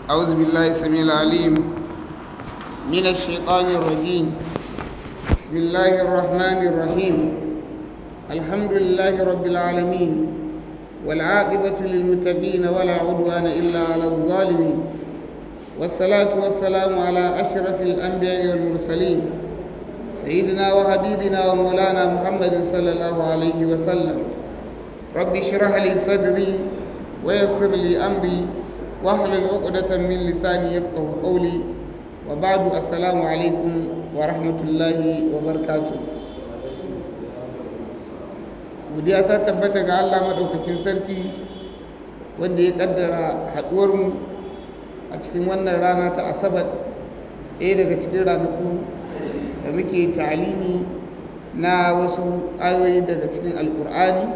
أعوذ بالله السميع العليم من الشيطان الرجيم بسم الله الرحمن الرحيم الحمد لله رب العالمين والعاقبة للمتقين ولا عدوان إلا على الظالمين والصلاة والسلام على أشرف الأنبياء والمرسلين سيدنا وحبيبنا ومولانا محمد صلى الله عليه وسلم رب اشرح لي صدري ويسر لي أمري واحلل عقدة من لساني يفقه قولي وبعد السلام عليكم ورحمة الله وبركاته godiya ta tabbata ga Allah maɗaukakin sarki wanda ya ƙaddara haɗuwarmu a cikin wannan rana ta asabar ɗaya daga cikin ranaku da muke ta'alimi na wasu ayoyi daga cikin alkur'ani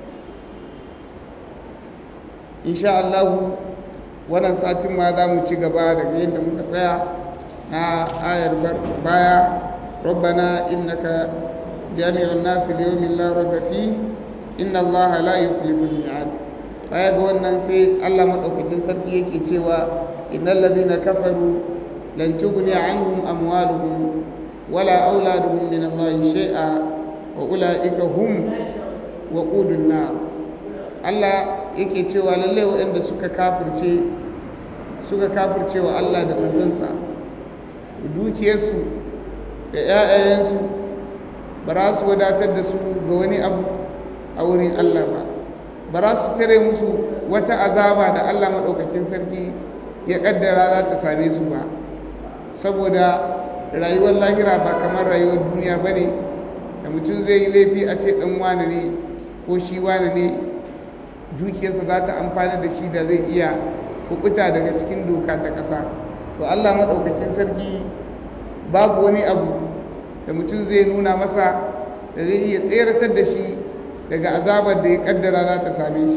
insha Allahu wannan satin ma za mu ci gaba daga yadda muka tsaya na ayar baya rabbana innaka jami'un nasi liyawmin la rayba fi inna allaha la yukhlifu al-mi'ad baya ga wannan sai Allah madaukakin sarki yake cewa innal ladina kafaru lan tughni anhum amwaluhum wala auladuhum min allahi shay'a wa ulaika hum waqudun nar Allah yake cewa lalle waɗanda suka kafirce suka kafirce wa Allah da manzansa dukiyarsu da ‘ya'yayensu ba za su wadatar da su ga wani abu a wurin Allah ba ba za su tare musu wata azaba da Allah maɗaukakin sarki ya ƙaddara za ta same su ba saboda rayuwar lahira ba kamar rayuwar duniya ba ne da mutum zai yi laifi a ce ɗan wane ne ko shi wane ne dukiyarsa za ta amfani da shi da zai iya kukuta daga cikin doka ta ƙasa to Allah maɗaukacin sarki babu wani abu da mutum zai nuna masa da zai iya tseratar da shi daga azabar da ya kaddara za ta same shi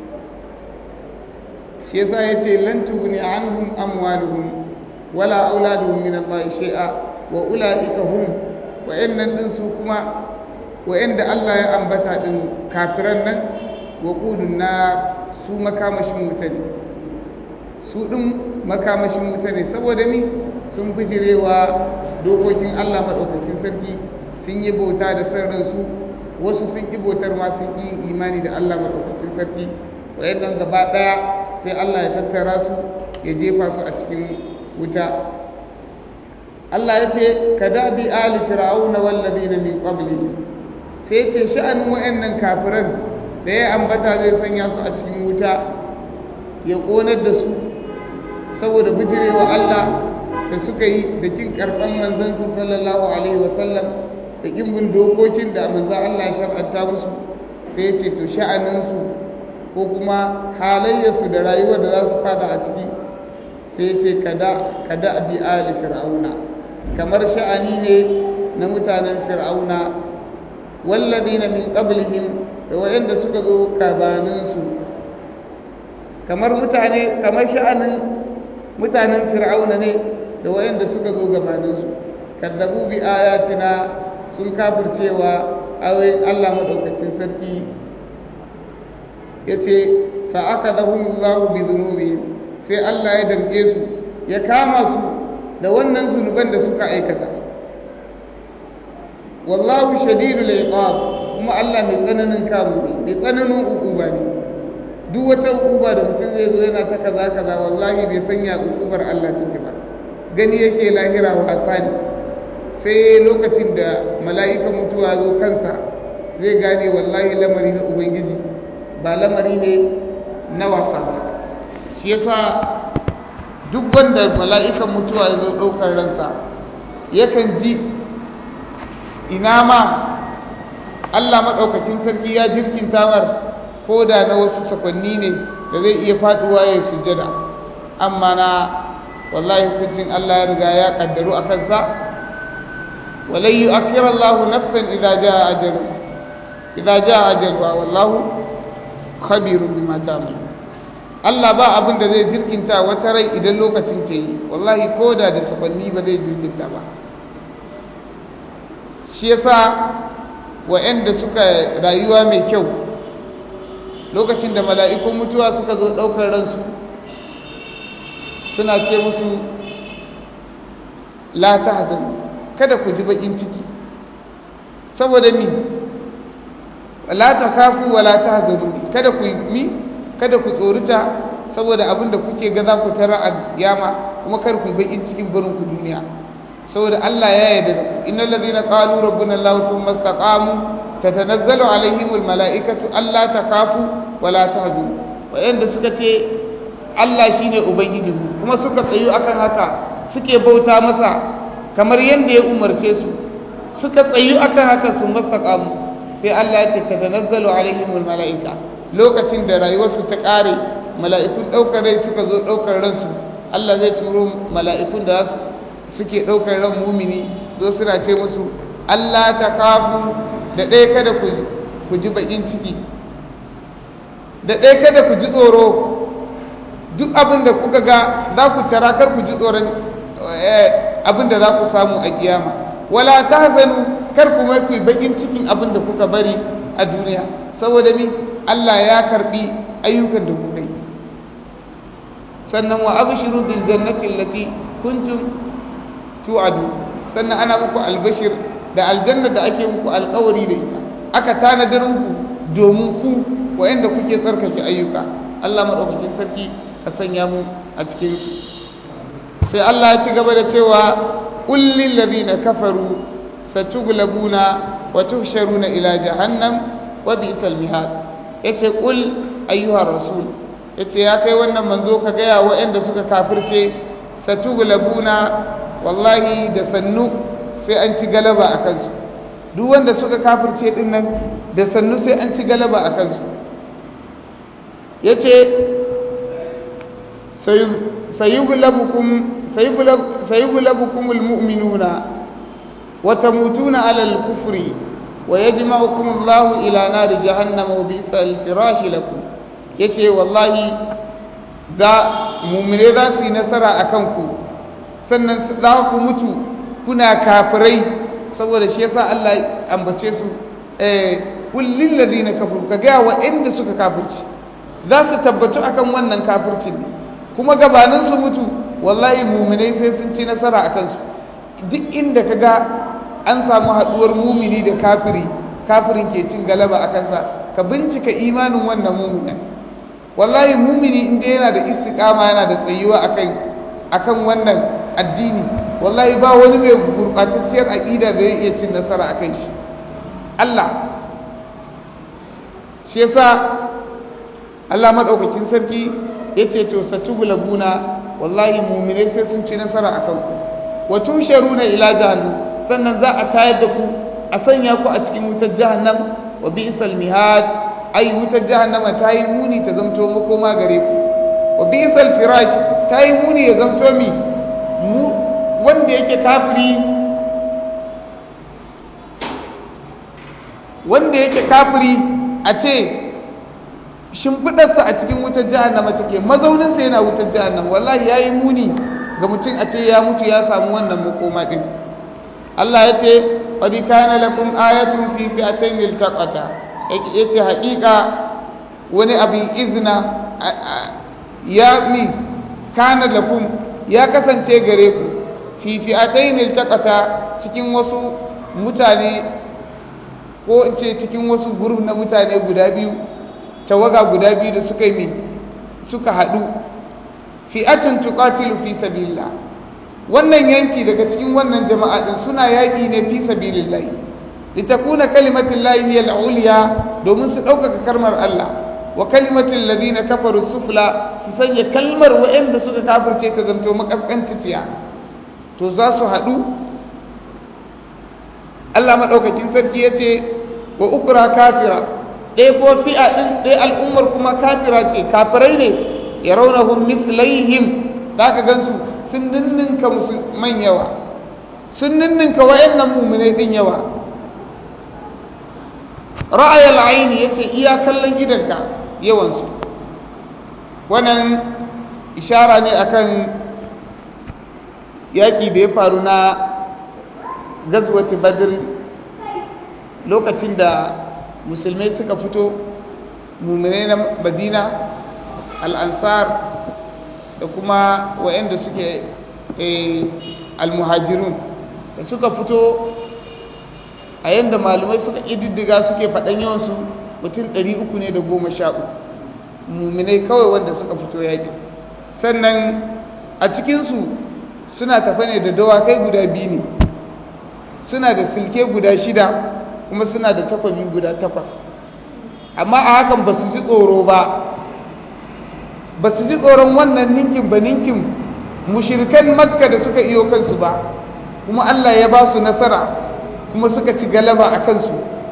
shi yasa ya ce lan tughni anhum amwaluhum wala auladuhum min Allah shay'a wa ulaika hum wa innan din su kuma wa'anda Allah ya ambata din kafiran nan waƙudun na su makamashin wuta ne su ɗin makamashin wuta ne saboda mi sun bijirewa dokokin Allah maɗaukakin sarki sun yi bauta da san ransu wasu sun ƙi bautar ma sun yi imani da Allah maɗaukakin sarki wayannan gaba ɗaya sai Allah ya tattara su ya jefa su a cikin wuta Allah ya ce ka dabi ali fir'auna wallazina min qablihim sai ce sha'anin wayannan kafiran da ya ambata zai sanya su a cikin wuta ya ƙonar da su saboda bijirewa Allah da suka yi da kin karɓar manzansu sallallahu alaihi wasallam da kin bin dokokin da manzan Allah shar'anta musu sai ce to sha'aninsu ko kuma halayyarsu da rayuwar da za su fada a ciki sai ce kada kada bi ali fir'auna kamar sha'ani ne na mutanen fir'auna walladina min qablihim da wayanda suka zo kabaninsu kamar mutane kamar sha'anin mutanen fir'auna ne da wayanda suka zo gabaninsu kadzabu bi ayatina sun kafircewa ayoyin Allah madaukakin sarki yace fa akadahum Allahu bi dhunubihim sai Allah ya damke su ya kama su da wannan zunuban da suka aikata wallahu shadidul iqab kuma Allah mai tsananin kamu ne mai tsananin ukuba ne duk wata ukuba da mutum zai zo yana ta kaza kaza wallahi bai sanya ukubar Allah ciki ba gani yake lahira wasa ne sai lokacin da mala'ika mutuwa zo kansa zai gane wallahi lamari na ubangiji ba lamari ne na wasa ba shi yasa duk wanda mala'ikan mutuwa ya zo ɗaukar ransa yakan ji ina ma Allah maɗaukakin sarki ya jirkin tawar ko da na wasu sakwanni ne da zai iya faɗuwa ya sujada amma na wallahi hukuncin Allah ya riga ya ƙaddaru a kansa walai yi akira Allah nafsan idan ja ajalu idan ja ajalu wallahu khabirun bima ta'malu Allah ba abin da zai jirkinta wata rai idan lokacin ta yi wallahi ko da da sakwanni ba zai jirkinta ba shi yasa wa'anda suka rayuwa mai kyau lokacin da mala'ikun mutuwa suka zo ɗaukar ransu suna ce musu la tahzanu kada ku ji bakin ciki saboda mi la takafu wa la tahzanu kada ku mi kada ku tsorita saboda abin da kuke ga za ku tara a kiyama kuma kar ku bakin cikin barin ku duniya saboda Allah ya yarda da ku innal ladhina qalu rabbuna Allah thumma istaqamu tatanazzalu alaihimul malaikatu alla takafu wa la tahzanu wayanda suka ce Allah shine ubangiji kuma suka tsayu akan haka suke bauta masa kamar yanda ya umarce su suka tsayu akan haka sun mastaqamu sai Allah ya ce tatanazzalu alaihimul malaika lokacin da rayuwarsu ta kare mala'ikun daukar rai suka zo daukar ransu Allah zai turo mala'ikun da suke daukar ran mumini zo suna ce musu Allah ta kafu da ɗaya kada ku ji bakin ciki da ɗaya kada ku ji tsoro duk abin da kuka ga za ku tara kar ku ji tsoron abin da za ku samu a kiyama wala ta zanu kar ku mai ku bakin cikin abin da kuka bari a duniya saboda ni Allah ya karbi ayyukan da kuka yi sannan wa abshiru bil jannati allati kuntum tu'adu sannan ana muku albashir da aljanna da ake muku alƙawari da ita aka tanadar muku domin ku wa'anda kuke tsarkake ayyuka Allah madaukakin sarki a sanya mu a cikin su sai Allah ya ci gaba da cewa qul lil ladina kafaru satughlabuna wa tuhsharuna ila jahannam wa bi'sal mihad yace qul ayyuha rasul yace ya kai wannan manzo ka ga ya wa'anda suka kafirce satughlabuna wallahi da sannu sai an ci galaba a kansu duk wanda suka kafirce din nan da sannu sai an ci galaba a kansu ya ce sayugulabukum almu'minuna wa tamutuna ala al-kufri wa yajma'ukum Allah ila nari jahannam wa bi'sal firash lakum yace wallahi za mu'mine za su yi nasara akan ku sannan za ku mutu kuna kafirai saboda shi yasa Allah ambace su eh kullil ladina kafaru ka ga wa'anda suka kafirci za su tabbatu akan wannan kafirci ne kuma gabanin su mutu wallahi mu'minai sai sun ci nasara akan su duk inda kaga an samu haduwar mumini da kafiri kafirin ke cin galaba a kansa ka bincika imanin wannan muminin wallahi mumini inda yana da istiqama yana da tsayuwa akan akan wannan addini wallahi ba wani mai gurɓatacciyar aƙida da zai iya cin nasara a kan shi Allah shi yasa Allah maɗaukakin sarki ya ce to satugulabuna wallahi muminai sai sun ci nasara a kanku wa tusharuna ila jahannam sannan za a tayar da ku a sanya ku a cikin wutar jahannam wa bi'sal mihad ai wutar jahannama ta yi muni ta zamto makoma gare ku wa bi'sal firash ta yi muni ya zamto mi mu wanda yake kafiri wanda yake kafiri a ce shimfiɗarsa a cikin wutar jahannama take mazauninsa yana wutar jahannama wallahi ya yi muni ga mutum a ce ya mutu ya samu wannan makoma ɗin Allah ya ce qad kana lakum ayatun fi fi'atayn iltaqata yace haƙiƙa wani abin izina ya mi kana lakum ya kasance gare ku fi fi'atayn iltaqata cikin wasu mutane ko in ce cikin wasu gurub na mutane guda biyu tawaga guda biyu da suka yi suka haɗu fi'atun tuqatilu fi sabilillah wannan yanki daga cikin wannan jama'a din suna yaƙi ne fi sabilillah litakuna kalimatullahi hiya al-ulya domin su ɗaukaka kalmar Allah wa kalimatul ladina kafaru sufla su sanya kalmar waɗanda suka kafirce ta zanto makaskanciya to za su haɗu Allah maɗaukakin sarki ya ce wa ukura kafira ɗaya ko fi'a ɗin ɗaya al'ummar kuma kafira ce kafirai ne ya raunahun mislaihim za ka gansu sun ninninka musulman yawa sun ninninka wa'annan mummunai ɗin yawa ra'ayar aini ya ce iya kallon gidanka yawansu wannan ishara ne akan yaƙi da ya faru na gazwati badr lokacin da musulmai suka fito mummune na madina al'ansar da da kuma wa'anda suke almuhajirun da suka fito a yadda malumai suka ƙididdiga suke faɗan yawansu mutum 300 ne da goma sha uku muminai kawai wanda suka fito yaƙi sannan a cikinsu suna tafa ne da dawakai guda biyu ne suna da silke guda shida kuma suna da takwabi guda takwas amma a hakan ba su ji tsoro ba ba su ji tsoron wannan ninkin ba ninkin mushirkan makka da suka iyo kansu ba kuma allah ya ba su nasara kuma suka ci galaba a kansu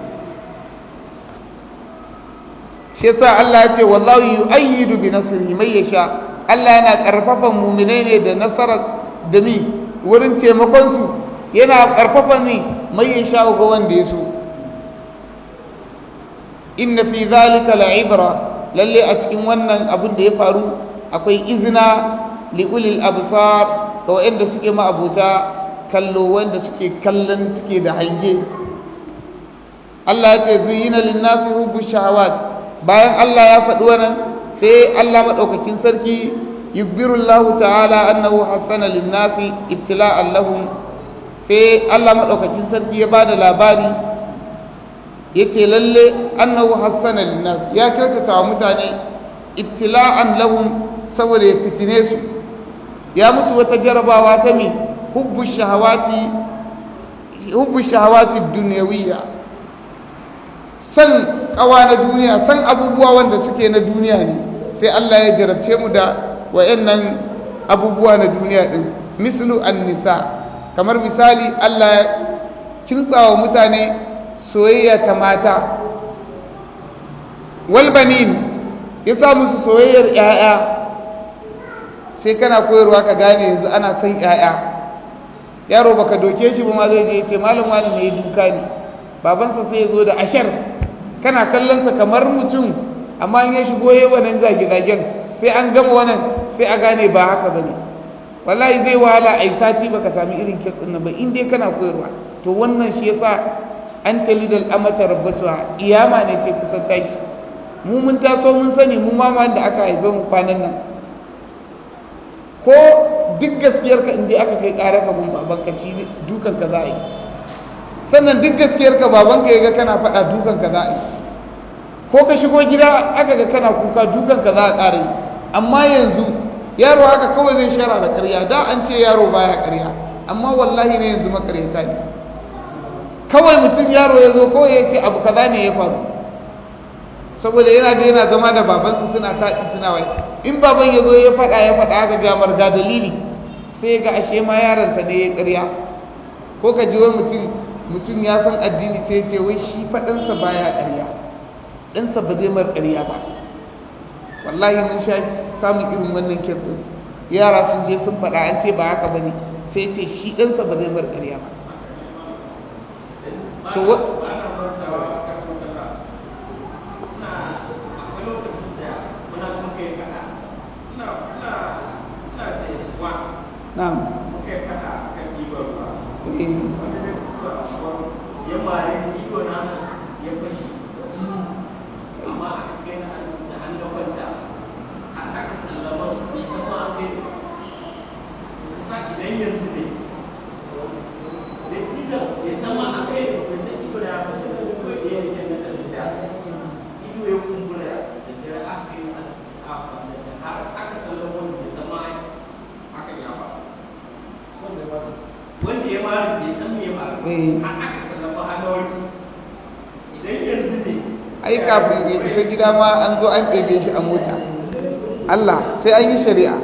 shi yasa allah ya ce wallahu yu'ayyidu bi nasrihi may yasha allah yana karfafan mu'minai ne da nasara da mi wurin taimakon su yana karfafa ne mai yasha ga wanda ya so inna fi zalika la'ibra lalle a cikin wannan abin da ya faru akwai izina li ulil absar ga wanda suke ma'abuta kallo wanda suke kallon suke da hange Allah ya ce zuyina lin-nasi hubbu shahawat bayan Allah ya faɗi wannan sai Allah madaukakin sarki yubbiru Allah ta'ala annahu hasana lin-nasi ibtila'an lahum sai Allah madaukakin sarki ya bada labari yake lalle annahu hassana linnas ya kyautata wa mutane ibtila'an lahum saboda ya fitine su ya musu wata jarabawa ta mi hubbu shahawati hubbu shahawati dunyawiyya san kawa na duniya san abubuwa wanda suke na duniya ne sai Allah ya jarabce mu da wayannan abubuwa na duniya din mislu an-nisa kamar misali Allah ya kimtsawa mutane soyayya ta mata walbanin ya sa musu soyayyar 'ya'ya sai kana koyarwa ka gane yanzu ana son 'ya'ya yaro baka doke shi ba ma zai je ce malam wani ne ya duka ni babansa sai ya zo da ashar kana kallonsa kamar mutum amma in ya shigo yayi wannan zage-zagen sai an gama wannan sai a gane ba haka bane wallahi zai wahala ai sati baka sami irin kitsin nan ba in dai kana koyarwa to wannan shi yasa an talidal amata rabbatuha iyama ne ke kusan tashi mu mun taso mun sani mu ma da aka haife mu kwanan nan ko duk gaskiyar ka inda aka kai ƙara ka gun baban ka shi dukan ka za a yi sannan duk gaskiyar ka baban ka yaga kana faɗa dukan ka za a yi ko ka shigo gida aka ga kana kuka dukan ka za a ƙara yi amma yanzu yaro haka kawai zai shara da ƙarya da an ce yaro baya ƙarya amma wallahi ne yanzu makaryata ne kawai mutum yaro ya zo kawai ya ce abu kaza ne ya faru saboda yana da yana zama da babansa suna taɗi suna wai in baban ya zo ya faɗa ya faɗa aka ga marga dalili sai ga ashe ma yaronsa ne ya ƙarya ko ka ji wai mutum mutum ya san addini sai ce wai shi faɗansa baya ƙarya ɗansa ba zai mar ƙarya ba wallahi mun sha samun irin wannan kitsin yara sun je sun faɗa an ce ba haka ba ne sai ce shi ɗansa ba zai mar ƙarya ba to na'am ya mare ido na ya fashi amma aka kai na da hannun kwanta har aka sallama bai san ma an kai sa idan yanzu ne da tilan ya san ma an kai bai san ido da ya fashi da kuma ya yi yana da da ido ya kumbura da jira aka yi asibiti a kwanta har aka sallama bai san ma aka yi ba wanda ya mara bai san me ya mara har aka sallama hannuwarki idan yanzu ne ai kafin ya isa gida ma an zo an ɗebe shi a mota Allah sai an yi shari'a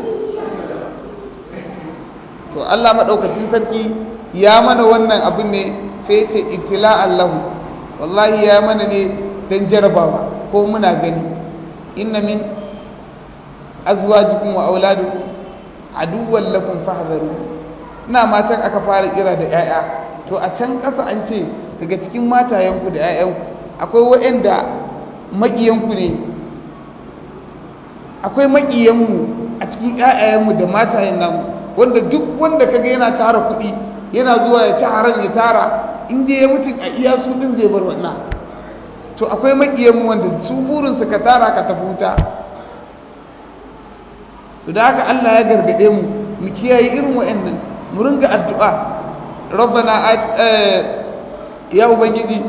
to Allah maɗaukacin sarki ya mana wannan abin ne sai ce ibtila Allahu wallahi ya mana ne don jarabawa ko muna gani inna min azwajikum wa auladukum aduwwan lakum fahdharu ina matan aka fara kira da 'ya'ya to a can ƙasa an ce daga cikin matayenku da 'ya'yanku akwai waɗanda maƙiyanku ne akwai maƙiyanmu a cikin 'ya'yayenmu da matayen namu wanda duk wanda kaga yana tara kuɗi yana zuwa ya ci haram ya tara inda ya mutu a iya su ɗin zai bar wannan to akwai maƙiyanmu wanda su burinsu ka tara ka tafi wuta to to da haka Allah ya gargade mu mu kiyaye irin wa'annan mu ringa addu'a rabbana ya ubangiji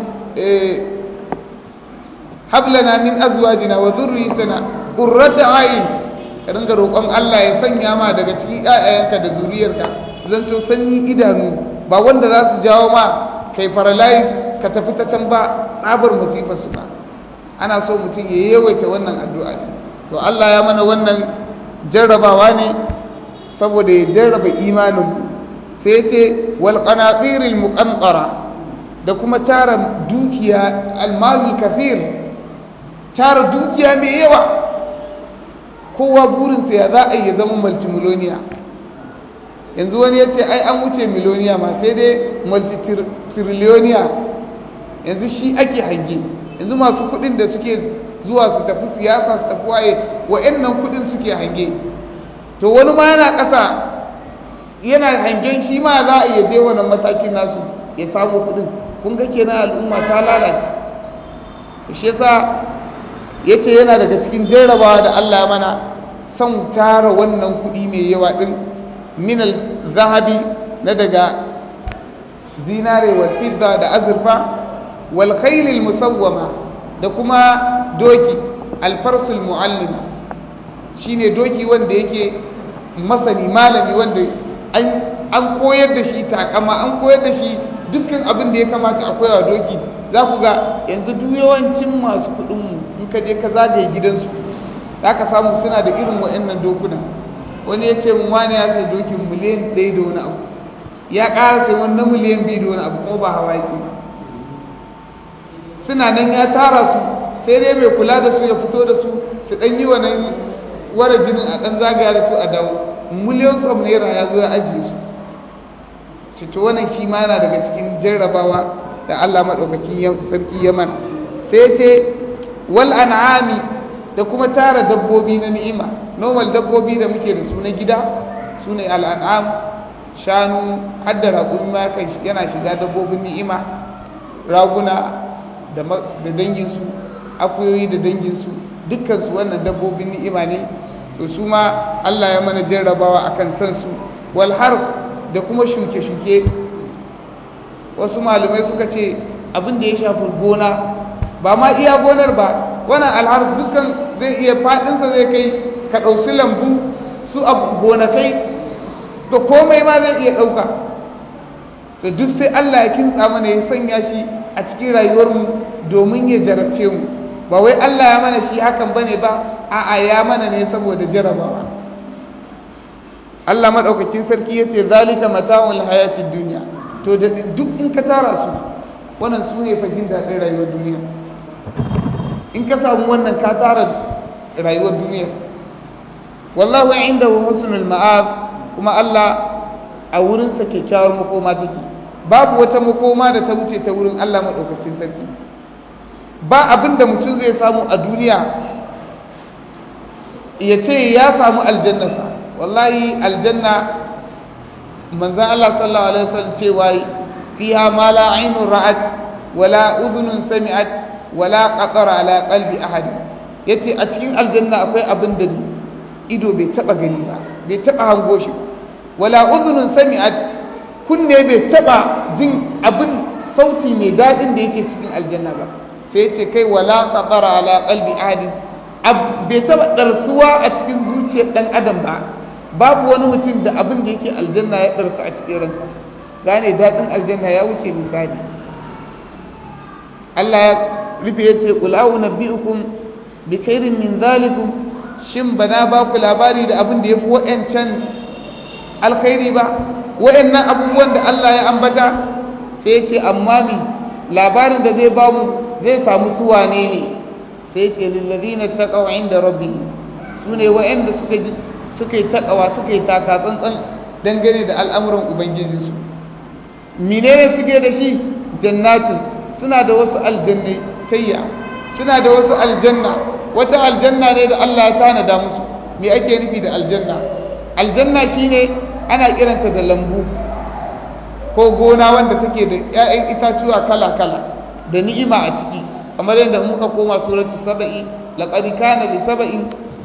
hab lana min azwajina wa dhurriyyatina qurrata a'yun ka ringa roƙon Allah ya sanya ma daga cikin ƴaƴayenka da zuriyarka su zanto sanyi idanu ba wanda za su jawo ma kai paralyze ka tafi ta can ba tsabar musifar su ba ana so mutum ya yawaita wannan addu'a ne to Allah ya mana wannan jarrabawa ne saboda ya jarraba imanin sai ya ce wal qanatiril muqantara da kuma tara dukiya almalul kafir tara dukiya mai yawa kowa burinsa ya za a yi zama multimiloniya yanzu wani ya ce ai an wuce miloniya ma sai dai multitriloniya yanzu shi ake hange yanzu masu kudin da suke zuwa su tafi siyasa su tafi waye wa'annan kudin suke hange to wani ma yana ƙasa yana hangen shi ma za a iya je wannan matakin nasu ya samu kudin kun ga kenan al'umma ta lalace to shi yasa yace yana daga cikin jarrabawa da Allah mana son tara wannan kudi mai yawa din min al-zahabi na daga zinare wal fidda da azurfa wal khayl al-musawwama da kuma doki al-fars al-muallim shine doki wanda yake masani malami wanda an koyar da shi takama an koyar da shi dukkan abin da ya kamata a koyawa doki za ku ga yanzu duk yawancin masu kuɗinmu in ka je ka zagaye gidansu za ka samu suna da irin wa'annan dokuna wani ya ce mun wani ya sai dokin miliyan ɗaya da wani abu ya ƙara sai wani na miliyan biyu da wani abu ko ba hawa yake ba suna nan ya tara su sai dai mai kula da su ya fito da su su ɗan yi wannan wara jinin a ɗan zagaya da su a dawo miliyan tsam naira ya zo ya ajiye su shi to wannan shi ma yana daga cikin jarrabawa da Allah maɗaukakin sarki ya mana sai ce wal an'ami da kuma tara dabbobi na ni'ima normal dabbobi da muke da su na gida su ne al'an'am shanu hadda raƙumi ma yana shiga dabbobin ni'ima raguna da danginsu akuyoyi da danginsu dukkansu wannan dabbobin ni'ima ne to su ma Allah ya mana jarrabawa akan san su wal harf da kuma shuke-shuke wasu malamai suka ce abin da ya shafi gona ba ma iya gonar ba wannan alharf dukkan zai iya faɗinsa zai kai ka ɗauki lambu su abu gonakai da komai ma zai iya ɗauka to duk sai Allah ya kintsa mana ya sanya shi a cikin rayuwarmu domin ya jarabce mu ba wai Allah ya mana shi hakan bane ba a'a ya mana ne saboda jarabawa Allah madaukakin sarki yace zalika mata'ul hayatid dunya to da duk in ka tara su wannan su ne fajin daɗin rayuwar duniya in ka samu wannan ka tara rayuwar duniya wallahu indahu husnul ma'ab kuma Allah a wurinsa kyakkyawar makoma take babu wata makoma da ta wuce ta wurin Allah madaukakin sarki ba abin da mutum zai samu a duniya ya ce ya samu aljannasa wallahi aljanna manzan Allah sallallahu alaihi wasallam cewa fiha ma la aynun ra'at wala udhunun sami'at wala qatara ala qalbi ahad yace a cikin aljanna akwai abin da ido bai taba gani ba bai taba hango shi ba wala udhunun sami'at kunne bai taba jin abin sauti mai dadin da yake cikin aljanna ba sai ce kai wala qatara ala qalbi ahad bai taba darsuwa a cikin zuciyar dan adam ba babu wani mutum da abin da yake aljanna ya darsu a cikin ransa gane dadin aljanna ya wuce misali Allah ya rufe ya ce qul a'unabbi'ukum bi khairin min zalikum shin bana ba ku labari da abin da yafi wa'ancan alkhairi ba wa'annan abubuwan da Allah ya ambata sai ya ce amma mi labarin da zai bamu zai samu su wane ne sai ce lillazina taqaw inda rabbihim sune wa'anda suka suka yi takawa suka yi taka tsantsan dangane da al'amuran ubangiji su menene suke da shi jannatu suna da wasu aljannai tayya suna da wasu aljanna wata aljanna ne da Allah ya tanada musu me ake nufi da aljanna aljanna shine ana kiranta da lambu ko gona wanda take da 'ya'yan itatuwa kala-kala da ni'ima a ciki kamar yadda muka koma suratu saba'i laqad kana li saba'in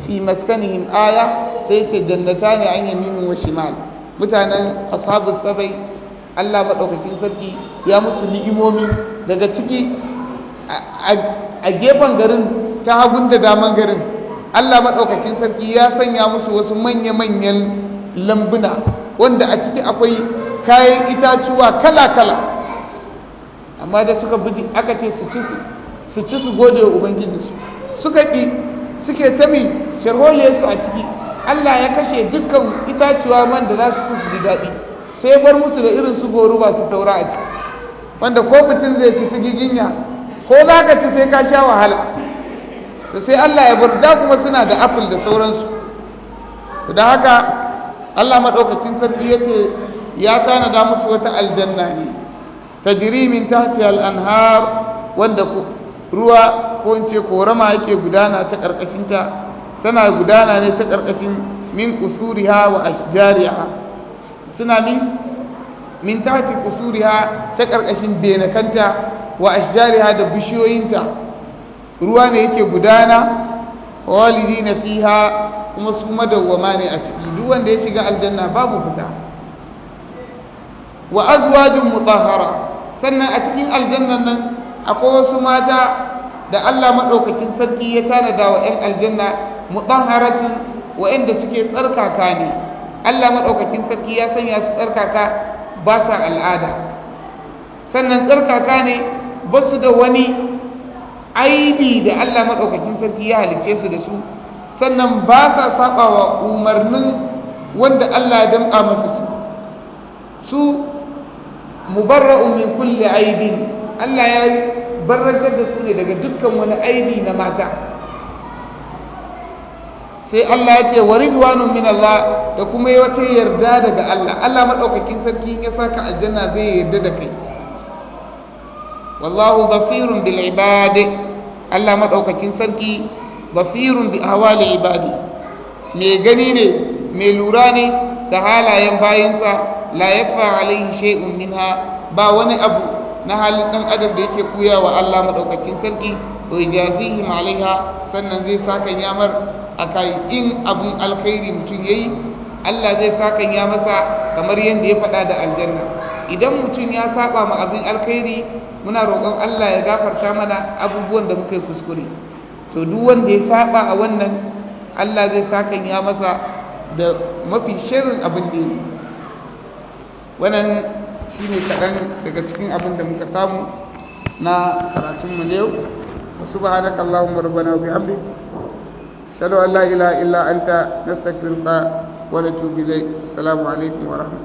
fi maskanihim aya sai ce jannatani an yamin wa shimal mutanen ashabus sabai Allah madaukakin sarki ya musu ni'imomi daga ciki a gefen garin ta hagun da daman garin Allah madaukakin sarki ya sanya musu wasu manya-manyan lambuna wanda a ciki akwai kayan itatuwa kala-kala amma da suka buji aka ce su ci su ci su gode wa ubangijinsu suka ƙi suke tami sharholiyarsu a ciki Allah ya kashe dukkan itacuwa man da za su ci su ji daɗi sai bar musu da irin su goruba su taura a ciki wanda ko mutum zai ci su giginya ko za ka ci sai ka sha wahala to sai Allah ya bar da kuma suna da apple da sauransu da haka Allah maɗaukacin sarki ya ce ya tanada musu wata aljanna ne tajri min tahtiha al-anhar wanda ruwa ko in ce korama yake gudana ta karkashinta tana gudana ne ta karkashin min usuriha wa ashjariha suna min min tahti usuriha ta karkashin benakanta wa ashjariha da bishiyoyinta ruwa ne yake gudana walidina fiha kuma su madawwama ne a ciki duk wanda ya shiga aljanna babu fita wa azwajun mutahhara sannan a cikin aljannan nan akwai wasu mata da Allah madaukakin sarki ya tanada wa 'yan aljanna mutahharatun wa'anda suke tsarkaka ne Allah madaukakin sarki ya sanya su tsarkaka ba sa al'ada sannan tsarkaka ne ba su da wani aibi da Allah madaukakin sarki ya halice su da su sannan ba sa saba wa umarnin wanda Allah ya damƙa masa su su mubarra'un min kulli aibin Allah ya barrantar da su ne daga dukkan wani aibi na mata sai Allah ya ce wa ridwanun min Allah da kuma wata yarda daga Allah Allah madaukakin sarki ya saka aljanna zai yarda da kai wallahu basirun bil ibadi Allah madaukakin sarki basirun bi ahwali ibadi me gani ne me lura ne da halayen bayinsa la yakfa alaihi shay'un minha ba wani abu na halin dan adam da yake kuya wa Allah madaukakin sarki to ijazihim alaiha sannan zai saka yamar akai in abun alkhairi mutum yayi Allah zai saka ya masa kamar yadda ya faɗa da aljanna idan mutum ya saba ma abin alkhairi muna roƙon Allah ya gafarta mana abubuwan da muka yi kuskure to duk wanda ya saba a wannan Allah zai saka ya masa da mafi shirin abin da yi wannan shi ne kaɗan daga cikin abin da muka samu na karatunmu na yau wasu ba haɗa kallahun marbana bi hamdi shaɗu Allah ila illa anta nastaghfiruka wa natubu ilayk assalamu alaikum wa rahmatullahi